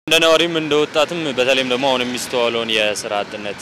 እንደ ነዋሪም እንደ ወጣትም በተለይም ደግሞ አሁን የሚስተዋለውን የስራ አጥነት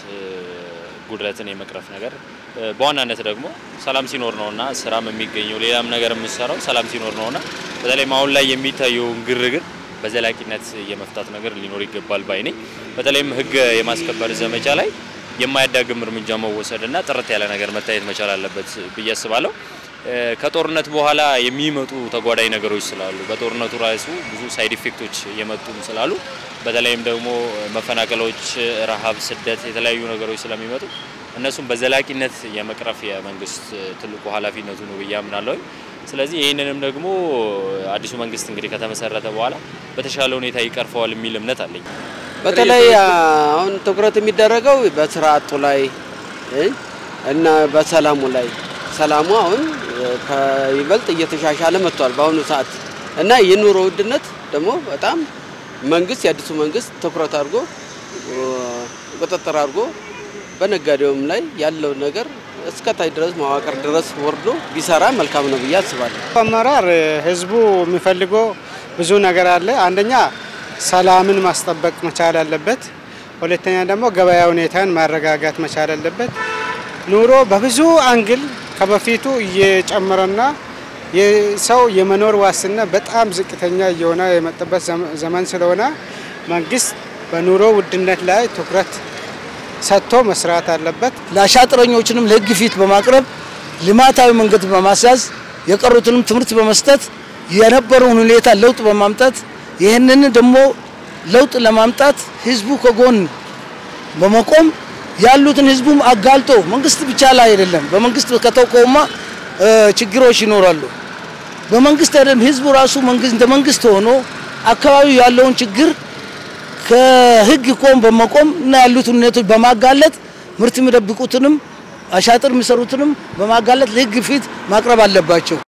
ጉድለትን የመቅረፍ ነገር በዋናነት ደግሞ ሰላም ሲኖር ነውና ስራም የሚገኘው ሌላም ነገር የምሰራው ሰላም ሲኖር ነውና በተለይም አሁን ላይ የሚታየውን ግርግር በዘላቂነት የመፍታት ነገር ሊኖር ይገባል ባይ ነኝ። በተለይም ሕግ የማስከበር ዘመቻ ላይ የማያዳግም እርምጃ መወሰድና ጥርት ያለ ነገር መታየት መቻል አለበት ብዬ አስባለሁ። ከጦርነት በኋላ የሚመጡ ተጓዳኝ ነገሮች ስላሉ በጦርነቱ ራሱ ብዙ ሳይድ ኢፌክቶች የመጡም ስላሉ በተለይም ደግሞ መፈናቀሎች፣ ረሃብ፣ ስደት የተለያዩ ነገሮች ስለሚመጡ እነሱም በዘላቂነት የመቅረፍ የመንግስት ትልቁ ኃላፊነቱ ነው ብዬ አምናለሁ። ስለዚህ ይህንንም ደግሞ አዲሱ መንግስት እንግዲህ ከተመሰረተ በኋላ በተሻለ ሁኔታ ይቀርፈዋል የሚል እምነት አለኝ። በተለይ አሁን ትኩረት የሚደረገው በስራ አጡ ላይ እና በሰላሙ ላይ ሰላሙ አሁን ከይበልጥ እየተሻሻለ መጥቷል በአሁኑ ሰዓት እና የኑሮ ውድነት ደግሞ በጣም መንግስት የአዲሱ መንግስት ትኩረት አድርጎ ቁጥጥር አድርጎ በነጋዴውም ላይ ያለው ነገር እስከታች ድረስ መዋቅር ድረስ ወርዶ ቢሰራ መልካም ነው ብዬ አስባለሁ። አመራር ህዝቡ የሚፈልገው ብዙ ነገር አለ። አንደኛ ሰላምን ማስጠበቅ መቻል አለበት። ሁለተኛ ደግሞ ገበያ ሁኔታን ማረጋጋት መቻል አለበት። ኑሮ በብዙ አንግል ከበፊቱ እየጨመረና የሰው የመኖር ዋስትና በጣም ዝቅተኛ እየሆነ የመጣበት ዘመን ስለሆነ መንግስት በኑሮ ውድነት ላይ ትኩረት ሰጥቶ መስራት አለበት። ለአሻጥረኞችንም ለህግ ፊት በማቅረብ ልማታዊ መንገድ በማስያዝ የቀሩትንም ትምህርት በመስጠት የነበረውን ሁኔታ ለውጥ በማምጣት ይህንን ደግሞ ለውጥ ለማምጣት ህዝቡ ከጎን በመቆም ያሉትን ህዝቡም አጋልጦ መንግስት ብቻ ላይ አይደለም። በመንግስት ከተቆማ ችግሮች ይኖራሉ። በመንግስት አይደለም ህዝቡ ራሱ መንግስት እንደ መንግስት ሆኖ አካባቢው ያለውን ችግር ከህግ ቆም በመቆም እና ያሉትን ሁኔታዎች በማጋለጥ ምርት የሚደብቁትንም አሻጥር የሚሰሩትንም በማጋለጥ ለህግ ፊት ማቅረብ አለባቸው።